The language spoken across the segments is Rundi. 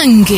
umuyange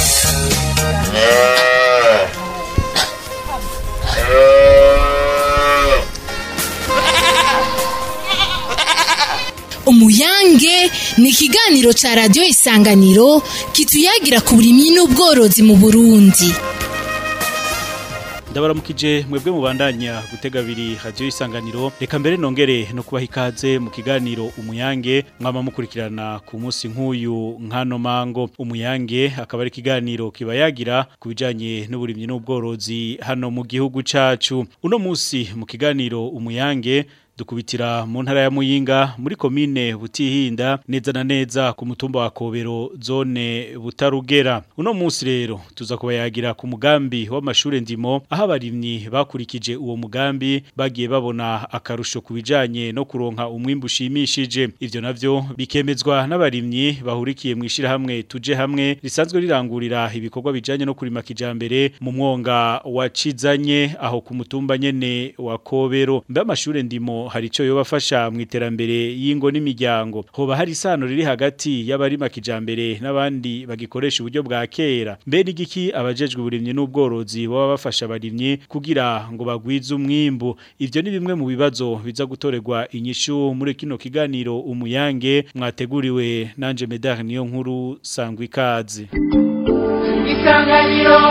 umuyange ni ikiganiro ca radiyo isanganiro kituyagira ku burimyi n'ubworozi mu burundi ndabaramukije mwebwe mubandanya gutega abiri radiyo isanganiro reka mbere nongere no kubaha ikaze mu kiganiro umuyange mwama mukurikirana ku munsi nk'uyu nkano mango umuyange akaba ari ikiganiro kibayagira ku bijanye n'uburimyi n'ubworozi hano mu gihugu cacu uno munsi mu kiganiro umuyange dukubitira mu ntara ya Muyinga muri komine Butihinda neza na neza ku mutumba wa Kobero zone Butarugera uno munsi rero tuza kubayagira ku mugambi w'amashure ndimo aho abarimyi bakurikije uwo mugambi bagiye babona akarusho kubijanye no kuronka umwimbu ushimishije ivyo navyo bikemezwa n'abarimyi bahurikiye mu ishira hamwe tuje hamwe risanzwe rirangurira ibikorwa bijanye no kurima kijambere mu mwonga wa Cizanye aho ku mutumba nyene wa Kobero mbe amashure ndimo hari ico yobafasha mu iterambere y'ingo n'imiryango hoba hari isano riri hagati y'abarima kijambere n'abandi bagikoresha uburyo bwa kera mbe n'igiki abajejwe uburimyi n'ubworozi baba bafasha abarimyi kugira ngo bagwize umwimbu ivyo ni bimwe mu bibazo biza gutorerwa inyishu muri kino kiganiro umuyange mwateguriwe nanje Medar niyo nkuru sangwa ikaze isanganiro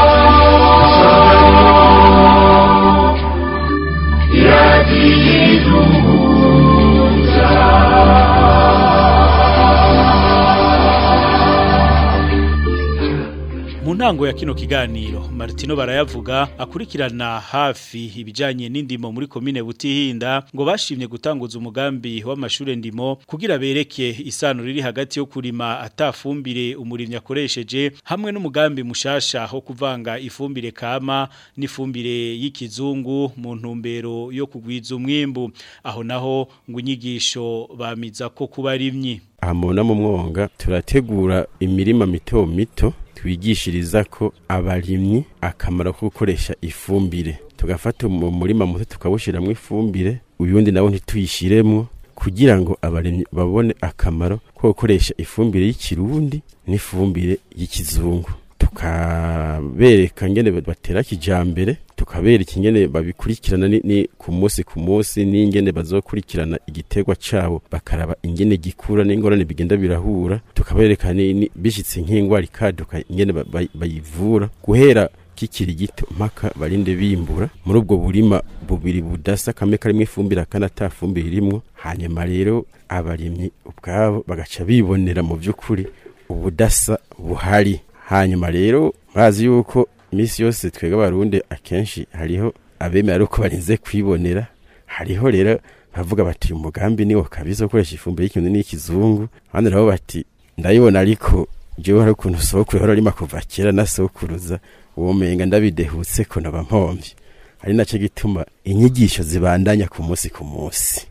mu ntango ya kino kiganiro Martino barayavuga akurikirana hafi ibijanye n'indimo muri komine Butihinda ngo bashimye gutanguza umugambi w'amashure ndimo kugira bereke isano riri hagati yo kurima atafumbire umurimyi akoresheje hamwe n'umugambi mushasha ho kuvanga ifumbire kama n'ifumbire y'ikizungu mu ntumbero yo kugwiza umwimbu aho naho ngo inyigisho bamiza ko kubarimyi aha mubona mu mwonga turategura imirima mito mito twigishiriza ko abarimyi akamaro ko gukoresha ifumbire tugafata mu murima muto tukawushyiramo ifumbire uyundi nawo ntituyishyiremo kugira ngo abarimyi babone akamaro ko gukoresha ifumbire y'ikirundi n'ifumbire y'ikizungu tukabereka ngene batera kijambere tukabereka ingene babikurikirana ni, ni ku munsi ku munsi n'ingene bazokurikirana igiterwa cabo bakaraba ingene gikura n'ingorane bigenda birahura tukabereka ni, ni bishitse nk'ingwara ikaduka ingene bayivura guhera kikiri gito mpaka barinde bimbura muri ubwo burima bubiri budasa kamwe karimwe ifumbire akana atafumbire irimwo hanyuma rero abarimyi ubwabo bagaca bibonera mu vy'ukuri ubudasa buhari hanyuma rero murazi yuko iminsi yose twebwe abarundi akenshi hariho abemera ariko barinze kwibonera hariho rero bavuga bati umugambi niwo kabisa gukoresha ifumbire y'ikintu n'ikizungu abandi nabo bati ndayibona ariko jewe hari ukuntu sokuru hora arima kuva kera na sokuruza uwo menga ndabidehutse ko naba mpomvye ari naco gituma inyigisho zibandanya ku munsi ku munsi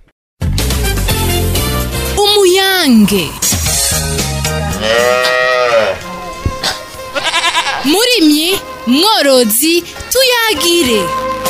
umuyange murimyi mworozi tuyagire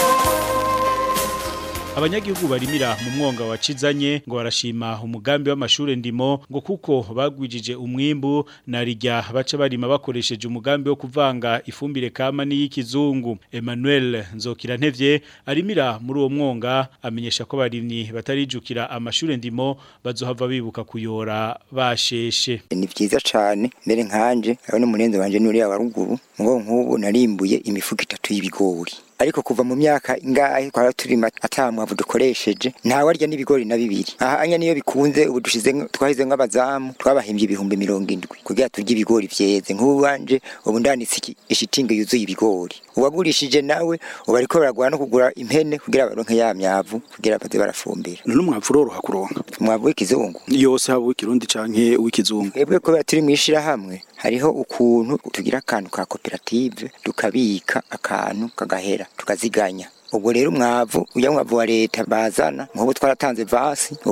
abanyagihugu barimira mu mwonga wa Cizanye ngo barashima umugambi w'amashure ndimo ngo kuko bagwijije umwimbu na rijya baca barima bakoresheje umugambi wo kuvanga ifumbire kama n'iyikizungu Emmanuel Nzokirantevye arimira muri uwo mwonga amenyesha ko barimyi batarijukira amashure ndimo bazohava bibuka kuyora basheshe ni vyiza cane mbere nkanje abone munenzo wanje nuri ya waruguru ngo nk'ubu narimbuye imifuko itatu y'ibigori ariko kuva mu myaka ingahe twara turima atamwavu dukoresheje ntawe arya n'ibigori na bibiri aha anya niyo bikunze ubu dushize twahize nk'abazamu twabahimbye ibihumbi mirongo indwi kugira turye ibigori vyeze nk'ubu wanje ubu ndanitse ishitingi yuzuye ibigori uwagurishije nawe ubu ariko baragura no kugura impene kugira baronke ya myavu kugira baze barafumbira none umwavu uroroha kuronka umwavu w'ikizungu yose haba uw'ikirundi canke uw'ikizungu twebwe kubera turi mw'ishirahamwe hariho ukuntu tugira akantu ka koperative tukabika akantu kagahera tukaziganya ubwo rero umwavu uya mwavu wa leta bazana nk'ubu twaratanze vasi ubu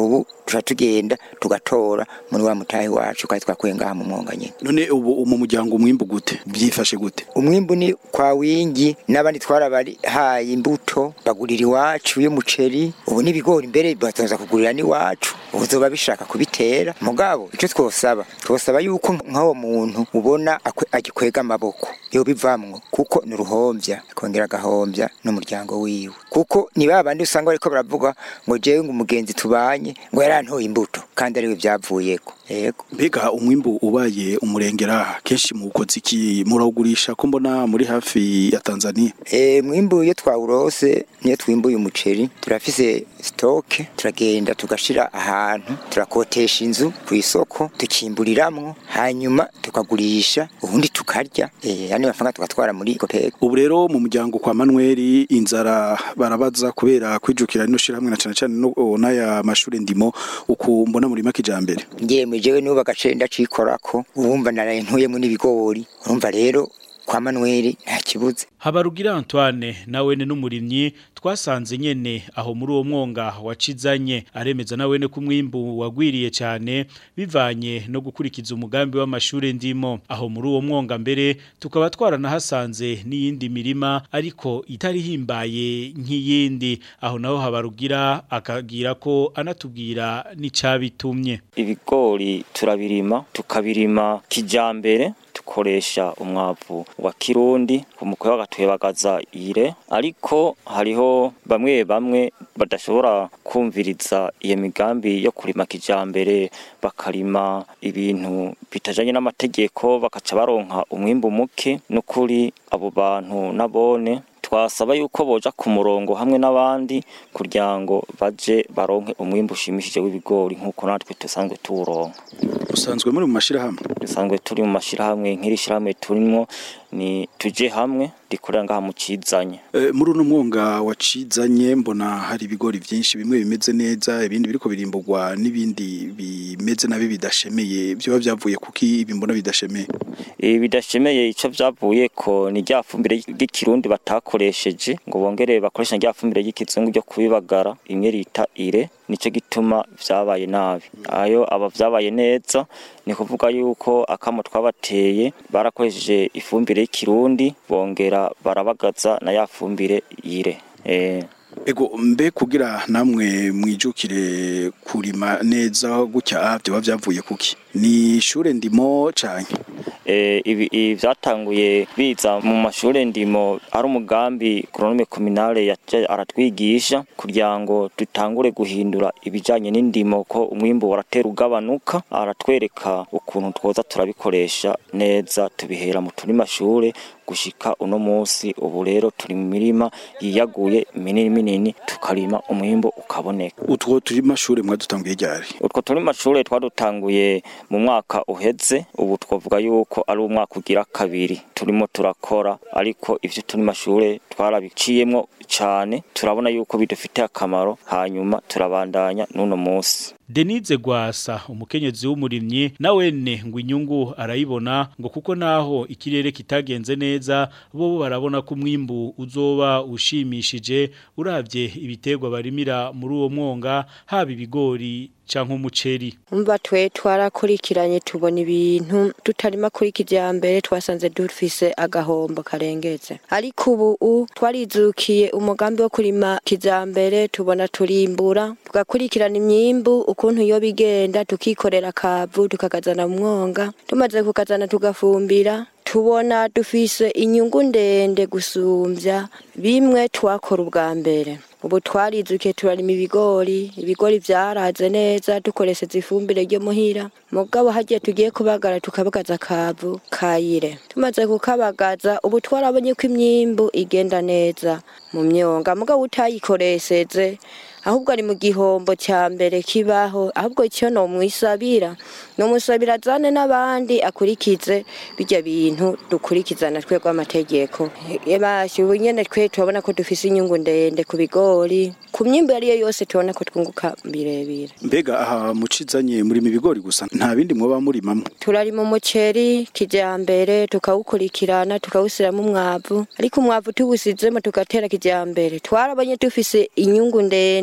tuca tugenda tugatora muri wa mutahe wacu kandi twakuye ngaha mu mwonga nyene none ubu mu muryango umwimbu gute byifashe gute umwimbu ni kwa wingi n'abandi twarabahaye imbuto bagurira iwacu y'umuceri ubu n'ibigori mbere batoza kugurira n'iwacu ubu zoba bishaka kubitera mugabo icyo twosaba twosaba yuko nk'uwo muntu ubona akwe- agikwega amaboko yo bivamwo kuko ni uruhombya akongera agahombya n'umuryango wiwe kuko ni ba bandi usanga bariko baravuga ngo jewe ngo umugenzi tubanye ngo yarantoye imbuto kandi ariwe byavuyeko yego mbega umwimbu ubaye umurengera kenshi muwukoze iki murawugurisha ko mbona muri hafi ya tanzania E, mwimbu iyo twawurose niyo twimbuye umuceri turafise stoke turagenda tugashira ahantu turakotesha inzu ku isoko tukimburiramwo hanyuma tukagurisha ubundi tukarya e, andi mafaranga tugatwara muri kopeko ubu rero mu muryango kwa manuel inzara barabaza kubera kwijukira rino shirahamwe na cane cane no n'aya mashure ndimo uku mbona muri makijambere ngemwe jewe nuba agace ndacikorako ubumva naraye ntuyemo n'ibigori urumva rero kwa manueli nta kibuze Habarugira Antoine nawene n'umurimyi twasanze nyene aho muri uwo mwonga wacizanye aremeza nawene ku mwimbu wagwiriye cyane bivanye no gukurikiza umugambi w'amashure ndimo aho muri uwo mwonga mbere tukaba twaranahasanze n'iyindi mirima ariko itari himbaye nk'iyindi aho naho Habarugira akagira ko anatubwira n'icabitumye ibigori turabirima tukabirima kijambere dukoresha umwavu wa kirundi umukwe bagatwebagaza ire ariko hariho bamwe bamwe badashobora kumviriza iyo migambi yo kurima kijambere bakarima ibintu bitajanye n'amategeko bakaca baronka umwimbu muke n'ukuri abo bantu nabone twasaba yuko boja ku murongo hamwe n'abandi kugira ngo baje baronke umwimbu ushimishije w'ibigori nk'uko natwe dusanzwe tuwuronka usanzwe muri mu mashirahamwe dusanzwe turi mu mashirahamwe nk'iri shirahamwe turimwo ni tuje hamwe rikorera ngaha mu cizanye e, muri uno mwonga wacizanye mbona hari ibigori vyinshi bimwe bimeze neza ibindi biriko birimburwa n'ibindi bimeze nabi bidashemeye byoba vyavuye kuki ibi mbona bidashemeye ibi bidashemeye ico vyavuye ko ni rya fumbire ry'ikirundi batakoresheje ngo bongere bakoresha rya fumbire ry'ikizungu ryo kubibagara imwe rita ire nico gituma vyabaye nabi ayo aba vyabaye neza ni kuvuga yuko akamo twabateye barakoresheje ifumbire y'ikirundi bongera barabagaza na ya fumbire yire eh ego mbe kugira namwe mwijukire kurima neza gutya vyoba vyavuye kuki ni ishure ndimo canke eh, ibi ibi vyatanguye biza mu mashure ndimo ari umugambi agronome communale yaje aratwigisha kugira ngo dutangure guhindura ibijanye n'indimo ko umwimbu waratera ugabanuka aratwereka ukuntu twoza turabikoresha neza tubihera mu turi mashure gushika uno musi ubu rero turi mu mirima yiyaguye minini minini tukarima umwimbu ukaboneka utwo turi mashure mwadutanguye ryari utwo turi mashure twadutanguye mu mwaka uheze ubu twavuga yuko ari umwaka ugira kabiri turimo turakora ariko ivyo turi mashure twarabiciyemwo cane turabona yuko bidufitiye akamaro hanyuma turabandanya n'uno musi Denise Gwasa umukenyezi w'umurimyi nawene ngo inyungu arayibona ngo kuko naho ikirere kitagenze neza bo barabona ko umwimbu uzoba ushimishije uravye ibiterwa barimira muri uwo mwonga haba ibigori canke umuceri umva twe twarakurikiranye tubona ibintu tutarima kuri kijyambere twasanze dufise agahombo karengetse ariko ubu twarizukiye umugambi wo kurima kijyambere tubona turimbura tugakurikirana imyimbu ukuntu iyo bigenda tukikorera akavu tukakazana mu mwonga tumaze kukazana tugafumbira tubona dufise inyungu ndende gusumbya bimwe twakora ubwa mbere ubu twarizukiye turarima ibigori ibigori vyaraze neza dukoresheje ifumbire ryo muhira mugabo hagiye tugiye kubagara tukabagaza akavu kayire tumaze kukabagaza ubu twarabonye ko imyimbu igenda neza mu myonga mugabo utayikoresheje ahubwo ari mu gihombo cya mbere kibaho ahubwo icyo no mwisabira no musabira azane n'abandi akurikize bijya bintu dukurikizana twebwe amategeko ebashe ubu nyene twe turabona ko dufise inyungu ndende ku bigori ku myimbo yariyo yose tubona ko twunguka birebire mbega aha mucizanye murima ibigori gusa nta bindi mwoba murimamwo turarima umuceri kijyambere tukawukurikirana tukawusiramo umwavu ariko umwavu tuwusizemo tugatera kijyambere twarabonye dufise inyungu ndende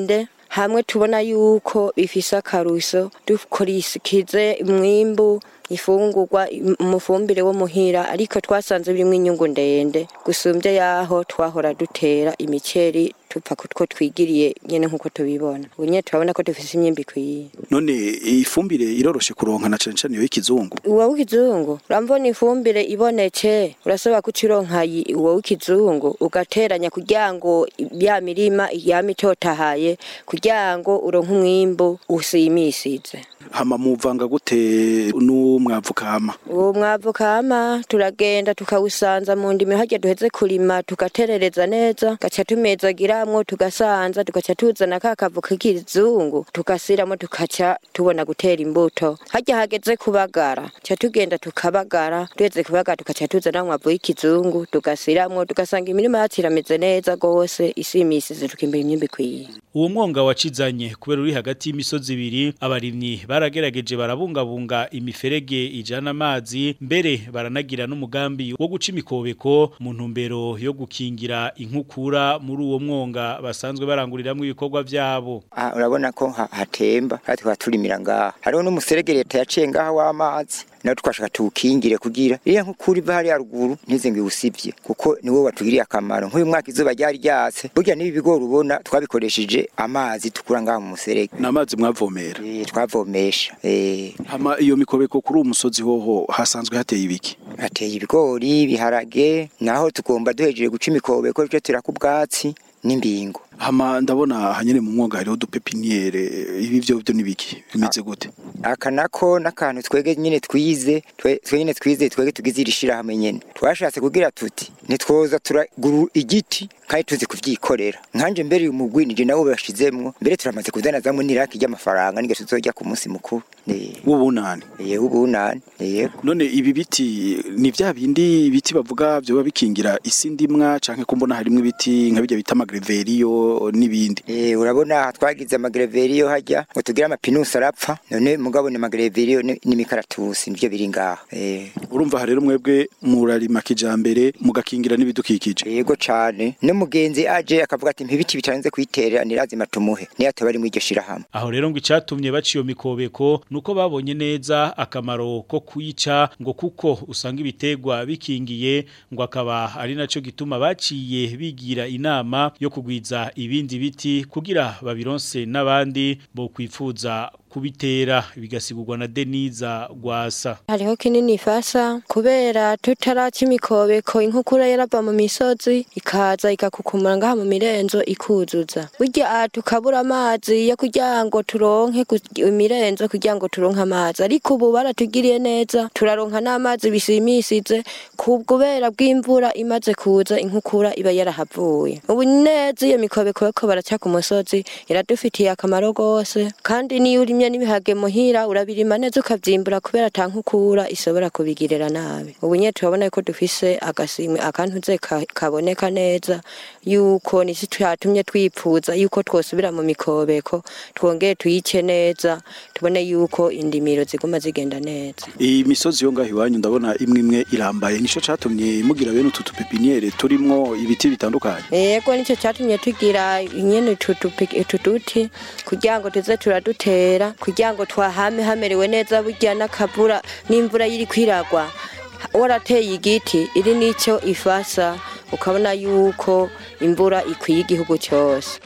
hamwe tubona yuko bifise akaruso dukurikize umwimbu ifungurwa umufumbire wo muhira ariko twasanze birimo inyungu ndende gusumbye yaho twahora dutera imiceri tupfa kutwo twigiriye nyene nkuko tubibona ubu nyene turabona ko dufise imyimbi ikwiye none ifumbire iroroshe kuronka na cane cane iyo y'ikizungu uwo w'ikizungu urambona ifumbire ibonetse urasaba ko ucironka yi- uwo w'ikizungu ugateranya kugira ngo ya mirima yama itotahaye kugira ngo uronke umwimbu usimisize hama muvanga gute n'umwavu kama uwo mwavu kama turagenda tukawusanza mu ndimi harya duheze kurima tugaterereza neza gaca tumezagiramwo tugasanza tugaca tuzana ka kavu k'ikizungu tugasiramo tugaca tubona gutera imbuto harya hageze kubagara ca tugenda tukabagara duheze kubagara tugaca tuzana mwavu w'ikizungu tugasiramwo tugasanga imirima yacu irameze neza gose isimisize tukimbura imyimbi ikwiye uwo mwonga wacizanye kubera uri hagati y'imisozi ibiri abarimyi baragerageje barabungabunga imiferege ijana amazi mbere baranagira n'umugambi wo guca imikobeko mu ntumbero yo gukingira inkukura muri uwo mwonga basanzwe baranguriramwo ibikorwa vyabo aha urabona ko ha- hatemba kandi tukaba turimira ngaha hariho n'umuserege leta yaciye ngaha w'amazi nawe twashaka tuwukingire kugira iriya nk'ukuri iva hariya ruguru ntize ngo iwusivye kuko niwo watugiriye akamaro nk'uyu mwaka izuba ryari ryatse burya n'ibi bigori ubona twabikoresheje amazi tukura ngaha mu muserege n'amazi mwavomera Eh, twavomesha eh, hama iyo mikobeko kuri uwo musozi hoho hasanzwe hateye ibiki hateye ibigori ibiharage naho tugomba duhejeje guca imikobeko tujye turaka ubwatsi n'imbingo hama ndabona hanyene mu mwonga hariho udupepiniere ibi vyo vyo nibiki bimeze gute aka nako n'akantu twege nyine twize twe twe nyine twize twege tugize iri shirahamwe nyene twashatse kugira tuti ntitwoza turagura igiti kandi tuzi kuvyikorera nkanje mbere uyu mugwi nije nawo bashizemwo mbere turamaze kudanazamwo n'iraki ry'amafaranga nige tuzojya ku munsi mukuru Eh, w'ubunani eh ubunani yego none ibi biti ni vya bindi biti bavuga vyoba bikingira isi ndimwa canke ko mbona harimwo ibiti nka birya bita amagreveriyo n'ibindi Eh urabona aha twagize amagreveriyo hajya ngo tugire amapinusi arapfa none mugabo ni amagreveriyo ni- n'imikaratusi nivyo biri ngaha eh urumva rero mwebwe murarima kijambere mugakingira n'ibidukikije yego cane n'umugenzi aje akavuga ati mpibiti bitarenze kwiterera nirazima tumuhe niyo ataba ari mu iryo shirahamwe aho rero ngo icatumye baca iyo mikobeko nuko babonye neza akamaro ko kuyica ngo kuko usanga ibitegwa bikingiye ngo akaba ari naco gituma baciye bigira inama yo kugwiza ibindi biti kugira babironse n'abandi bo kwifuza kubitera bigasigurwa na Deniza Gwasa hariho kinini ifasha kubera tutaraca imikobeko inkukura yarava mu misozi ikaza ikakukumura ngaha mu mirenzo ikuzuza burya aha tukabura amazi yo kugira ngo turonke ku- imirenzo kugira ngo turonke amazi ariko ubu baratugiriye neza turaronka n'amazi bisimisize kubera bw'imvura imaze kuza inkukura iba yarahavuye ubu neza iyo mikobeko yo baraca ku musozi iradufitiye akamaro gose kandi niyo urimye n'ibihage muhira urabirima neza ukavyimbura kubera ata nkukura ishobora kubigirira nabi ubu nyene turabona ko dufise agasimwe akantuze ka- kaboneka neza yuko nisi twatumye twipfuza yuko twosubira mu mikobeko twongeye tuyice neza tubone yuko indimiro ziguma zigenda neza iyi misozi yo ngaho iwanyu ndabona imwe imwe irambaye nico catumye mugira bene utu tupepiniere turimwo ibiti bitandukanye yego nicyo cyatumye tugira nyene utu tupi- utu duti kugira ngo tuze turadutera kugira ngo twahame hamerewe neza burya n'akavura n'imvura yiri kwiragwa warateye igiti iri nicyo ifasa ukabona yuko imvura ikwiye igihugu cyose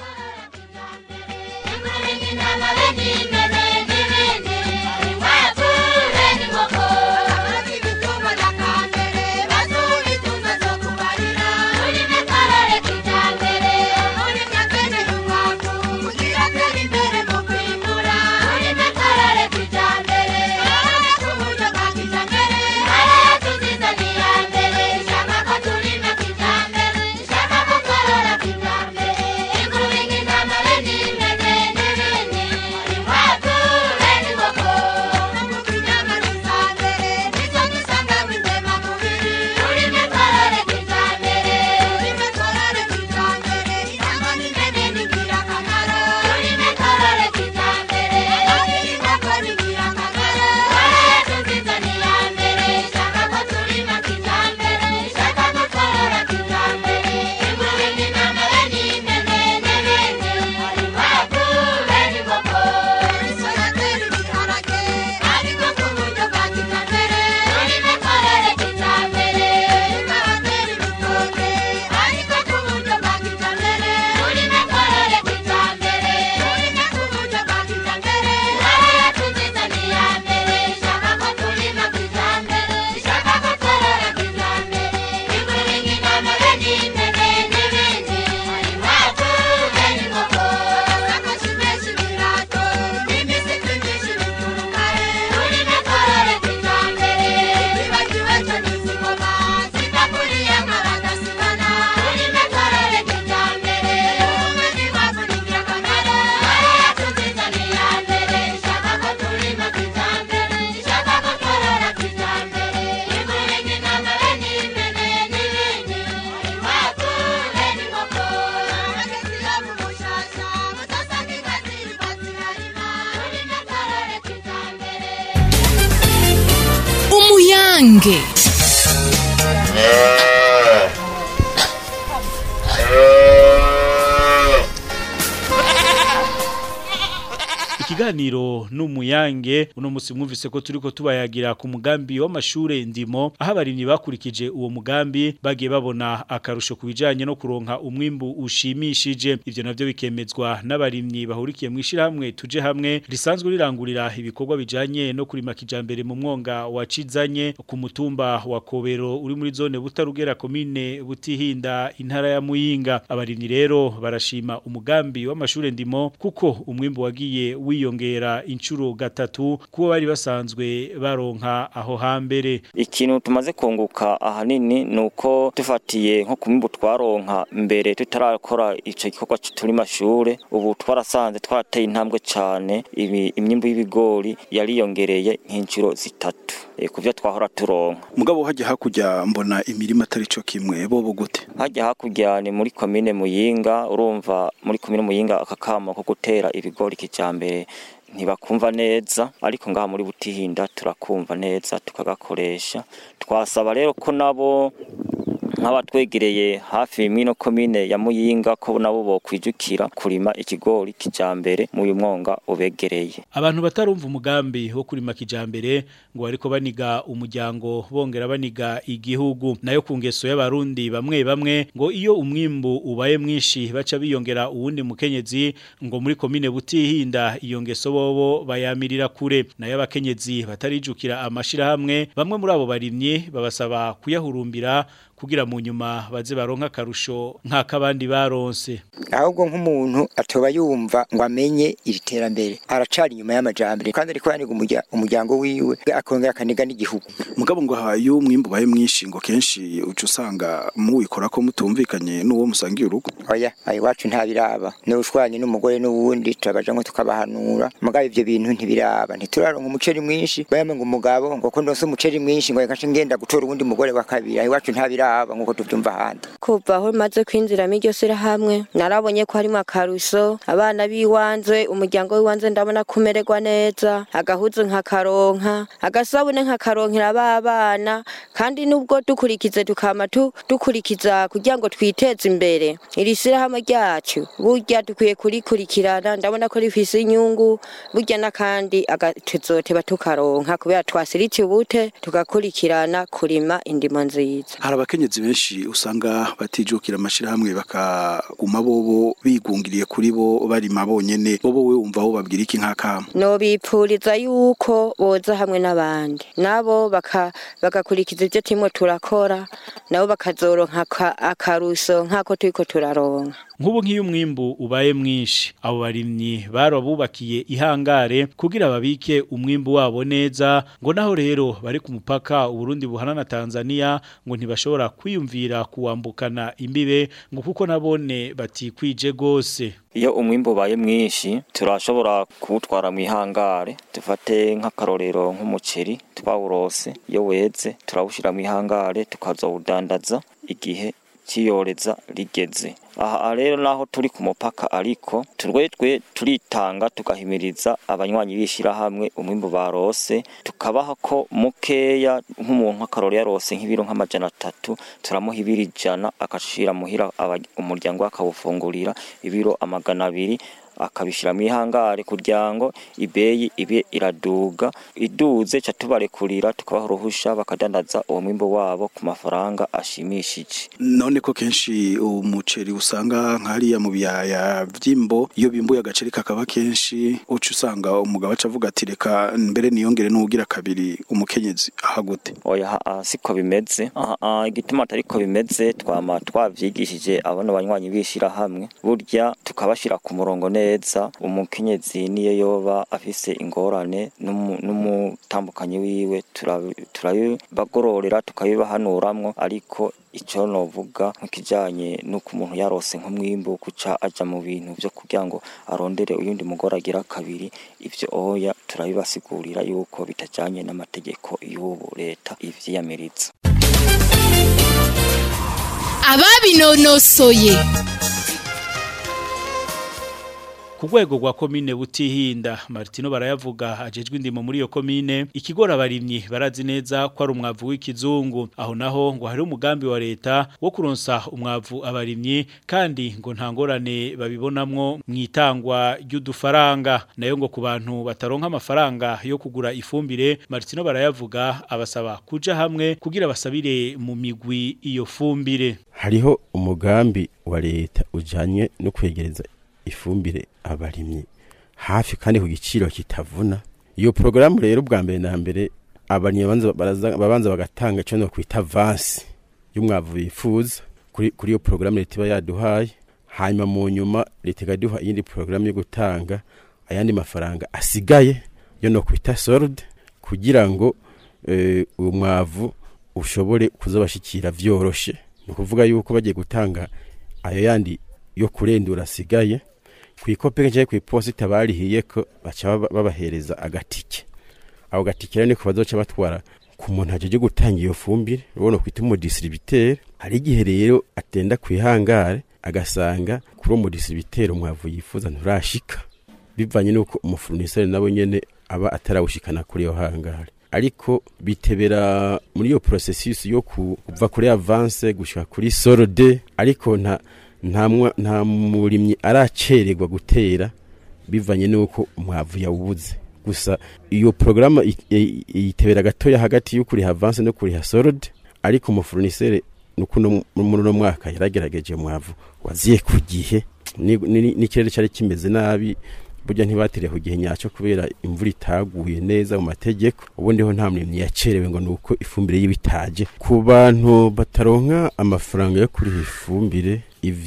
Ingurube umuyange ikiganiro n'umuyange uno musi mwumvise ko turiko tubayagira ku mugambi w'amashure ndimo aho abarimyi bakurikije uwo mugambi bagiye babona akarusho ku bijanye no kuronka umwimbu ushimishije ivyo navyo bikemezwa n'abarimyi bahurikiye mu ishirahamwe tuje hamwe risanzwe rirangurira ibikorwa bijanye no kurima kijambere mu mwonga wa Cizanye ku mutumba wa Kobero uri muri zone butarugera komine butihinda intara ya Muyinga abarimyi rero barashima umugambi w'amashure ndimo kuko umwimbu wagiye wiyongera inshuro gatatu kuba bari basanzwe baronka aho hambere ikintu tumaze kunguka ahanini ni uko dufatiye nko ku mwimbu twaronka mbere tutarakora ico gikorwa turi mashure ubu twarasanze twarateye intambwe cane ibi- imyimbu y'ibigori yariyongereye nk'inshuro zitatu e, ku vyo twahora turonka mugabo hajya hakurya mbona imirima atari co kimwe bobo gute hajya hakurya ni muri komine muyinga urumva muri komine muyinga akakamo ko gutera ibigori kijambere ntibakumva neza ariko ngaha muri butihinda turakumva neza tukagakoresha twasaba rero ko nabo nk'abatwegereye hafi y'ino komine ya muyinga ko nabo bokwijukira kurima ikigori kijambere mu uyu mwonga ubegereye Abantu batarumva umugambi wo kurima kijambere ngo ariko baniga umuryango bongera baniga igihugu nayo ku ngeso y'abarundi bamwe bamwe ngo iyo umwimbu ubaye mwinshi baca biyongera uwundi mukenyezi ngo muri komine butihinda iyo ngeso bobo bayamirira kure nayo abakenyezi batarijukira amashira hamwe bamwe muri abo barimye babasaba kuyahurumbira kugira mu nyuma baze baronka akarusho nk'akabandi baronse ahubwo nk'umuntu atoba yumva ngo amenye iri terambere aracari inyuma y'amajambere kandi ariko yaniga umurya- umuryango wiwe akongera akaniga n'igihugu mugabo ngo aha iyo umwimbu ubaye mwinshi ngo kenshi uca usanga muwikora ko mutumvikanye n'uwo musangiye urugo oya ayo iwacu ntabiraba n'ushwanye n'umugore n'uwundi turabaja ngo tukabahanura mugabo ivyo bintu ntibiraba ntituraronka umuceri mwinshi bayama ngo umugabo ngo ko ndose umuceri mwinshi ngo reka nce ngenda gutora uwundi mugore wa kabiri aho iwacu ntabiraba nk'uko tuvyumva ahandi kuva aho maze kwinjiramo iryo shyirahamwe narabonye ko harimo akaruso abana b'iwanze umuryango w'iwanze ndabona kumererwa neza agahuzu nkakaronka agasabune nkakaronkera ba bana kandi nubwo dukurikize tukama tu- dukurikiza kugira ngo twiteze imbere iri shyirahamwe ryacu burya dukwiye kurikurikirana ndabona ko rifise inyungu burya n'akandi aga- tuzoteba tukaronka kubera twasiritiye ubute tugakurikirana kurima indimo nziza hari abakenyezi benshi usanga batijukira amashirahamwe bakaguma bobo bigungiriye kuri bo barima bonyene bobo we wumva aho babwira iki nk'akamo nobipfuriza yuko boza hamwe n'abandi nabo baka- bagakurikiza ibyo turimo turakora nabo bakazoronka aka- akaruso nk'ako turiko turaronka Nk'ubu nk'iyo umwimbu ubaye mwinshi abo barimyi barabubakiye ihangare kugira babike umwimbu wabo neza ngo naho rero bari ku mupaka Uburundi buhana na Tanzania ngo ntibashobora kwiyumvira kuwambukana imbibe ngo kuko nabone batikwije gose iyo umwimbu ubaye mwinshi turashobora kuwutwara mu ihangare dufate nk'akarorero nk'umuceri twawurose iyo weze turawushyira mu ihangare tukazawudandaza igihe cy'iyoreza rigeze aha rero naho turi ku mupaka ariko turwetwe turitanga tugahimiriza abanywanyi b'ishyirahamwe umwimbu barose tukabaha ko mukeya nk'umuntu akaroro yarose nk'ibiro nk'amajana atatu turamuha ibiro ijana agashira muhira aba- umuryango we akawufungurira ibiro amagana abiri akabishyira mu ihangare kugira ngo ibeyi ibe iraduga iduze ca tubarekurira tukabaha uruhusha bakadandaza uwo mwimbo wabo ku mafaranga ashimishije none ko kenshi umuceri usanga nk'hariya mu biyaya vy'imbo iyo bimbuye agaceri kakaba kenshi uca usanga umugabo aca avuga ati reka mbere niyongere n'uwugira kabiri umukenyezi ahagute oya haa siko bimeze aha aha, igituma atariko bimeze twama twavyigishije abana banywanyi b'ishirahamwe burya tukabashira ku murongo neza umukenyezi niyo yoba afise ingorane n'umu- n'umutambukanyi wiwe turabi- turabibagororera tukabibahanuramwo ariko ico novuga nk'ikijanye n'uko umuntu yarose nk'umwimbu kuca aja mu bintu vyo kugira ngo arondere uyundi mugore agira kabiri ivyo oya turabibasigurira yuko bitajanye n'amategeko y'ubu leta ivyiyamiriza ababinonosoye ku rwego rwa komine butihinda Martino barayavuga ajejwe indimo muri iyo komine ikigora abarimyi barazi neza ko ari umwavu w'ikizungu aho naho ngo hari umugambi wa leta wo kuronsa umwavu abarimyi kandi ngo nta ngorane babibonamwo mu itangwa ry'udufaranga nayo ngo ku bantu bataronka amafaranga yo kugura ifumbire Martino barayavuga abasaba kuja hamwe kugira basabire mu migwi iyo fumbire hariho umugambi wa leta ujanye no kwegereza ifumbire abarimyi hafi kandi ku giciro kitavuna iyo porogaramu rero bwa mbere na mbere abarimyi babanza baraza- babanza bagatanga icyo no kwita avansi y'umwavu bifuza kuri kuri iyo porogaramu leta iba yaduhaye hanyuma mu nyuma leta ikaduha iyindi porogaramu yo gutanga ayandi mafaranga asigaye yo no kwita solde kugira ngo eh, uwo mwavu ushobore kuzabashikira vyoroshe ni ukuvuga yuko bagiye gutanga ayo yandi yo kurendura asigaye ku ikopeke cyangwa ku iposita barihiye ko baca baba- babahereza agatike ako gatike rero niko bazoca batwara ku muntu ajeje gutanga iyo fumbire ubona kwita umudisiribiteri hari igihe rero atenda kwihangare agasanga kuri uwo mudisiribiteri umwavu yifuza nturashika bivanye nuko umufuruniseri nawe nyene aba atarawushikana kuri iyo hangare ariko bitebera muri iyo processus yo ku- kuva kuri avance gushika kuri solde ariko nta nta mwa- nta murimyi aracererwa gutera bivanye nuko umwavu yawubuze gusa iyo porogaramu itebera gatoya hagati yo kuriha avance no kuriha solde ariko umufuruniseri nuko uno- muri uno mwaka yaragerageje umwavu waziye ku gihe ni- ni- n'ikirere cyari kimeze nabi burya ntibatere ku gihe nyacyo kubera imvura itaguye neza mu mategeko ubundi ho nta murimyi yacerewe ngo nuko ifumbire y'ibitaje ku bantu bataronka amafaranga yo kuriha ifumbire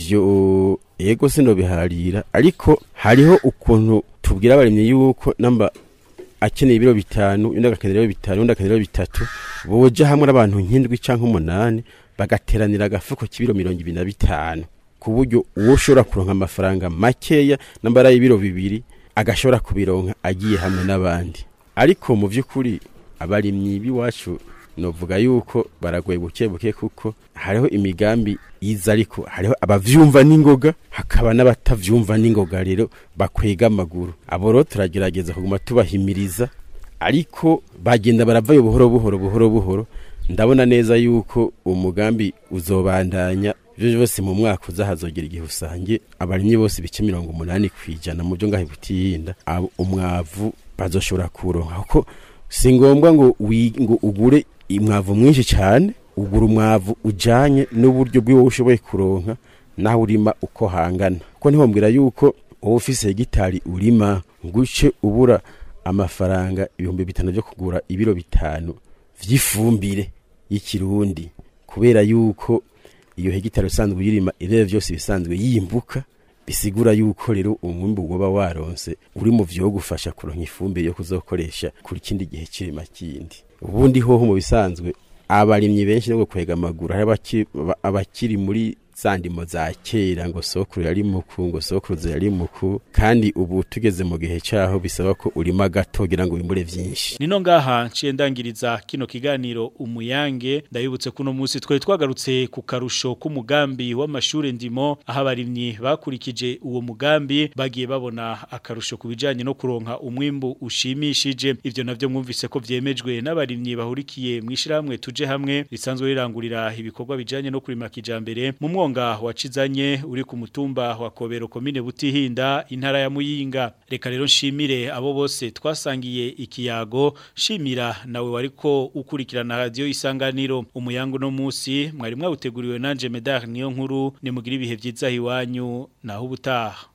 ivyo ego sino biharira ariko hariho ukuntu tubwira abarimyi yuko namba akeneye ibiro bitanu undi agakenera ibiro bitanu undi agakenera ibiro bitatu boja hamwe n'abantu nk'indwi canke umunani bagateranira agafuko k'ibiro mirongo ibiri na bitanu ku buryo uwo ushobora kuronka amafaranga makeya namba ari ibiro bibiri agashobora kubironka agiye hamwe n'abandi ariko mu by'ukuri abarimyi b'iwacu novuga yuko baragoye buke buke kuko hariho imigambi yiza ariko hariho abavyumva n'ingoga hakaba n'abatavyumva n'ingoga rero bakwega amaguru abo rero turagerageza kuguma tubahimiriza ariko bagenda baravayo buhoro buhoro buhoro buhoro ndabona neza yuko umugambi uzobandanya ivyo byose mu mwaka uza hazogera igihe usange abarimyi bose bice mirongo umunani kwijana mu byo ngahe butihinda abo umwavu bazoshobora kuronka kuko si ngombwa ngo wi- ngo ugure umwavu mwinshi cyane ugura umwavu ujanye n'uburyo bw'iwo ushoboye kuronka naho urima uko hangana kuko ntihombwira yuko wowe ufise hegitari urima nguce ubura amafaranga ibihumbi bitanu byo kugura ibiro bitanu vy'ifumbire y'ikirundi kubera yuko iyo hegitari usanzwe uyirima irere vyose bisanzwe yimbuka bisigura yuko rero umwimbu woba waronse uri mu vyo gufasha kuronka ifumbire yo kuzokoresha kuri kindi gihe kirima kindi ubundi hoho mu bisanzwe abarimyi benshi no kwega amaguru hari abaki- aba- abakiri muri za ndimo za kera ngo sokuru yari muku ngo sokuruza yari muku kandi ubu tugeze mu gihe caho bisaba ko urima gato kugira ngo wimbure vyinshi Nino ngaha nciye ndangiriza kino kiganiro umuyange ndabibutse kuno munsi twari twagarutse ku karusho k'umugambi w'amashure ndimo aho abarimyi bakurikije uwo mugambi bagiye babona akarusho ku bijanye no kuronka umwimbu ushimishije ivyo navyo mwumvise ko vyemejwe n'abarimyi bahurikiye mwishirahamwe tuje hamwe risanzwe rirangurira ibikorwa bijanye no kurima kijambere mu mwonga wa Cizanye uri ku mutumba wa Kobero komine Butihinda intara ya Muyinga reka rero nshimire abo bose twasangiye ikiyago shimira nawe wariko ukurikirana radio isanganiro umuyango no musi mwari mwawuteguriwe nanje Medar niyo nkuru nimugira ibihe vyiza hiwanyu naho ubutaha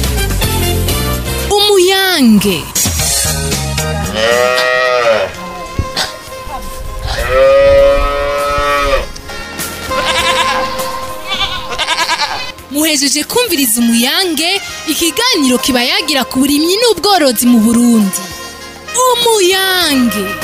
umuyange muhejeje kumviriza umuyange ikiganiro kiba yagira ku burimyi n'ubworozi mu burundi umuyange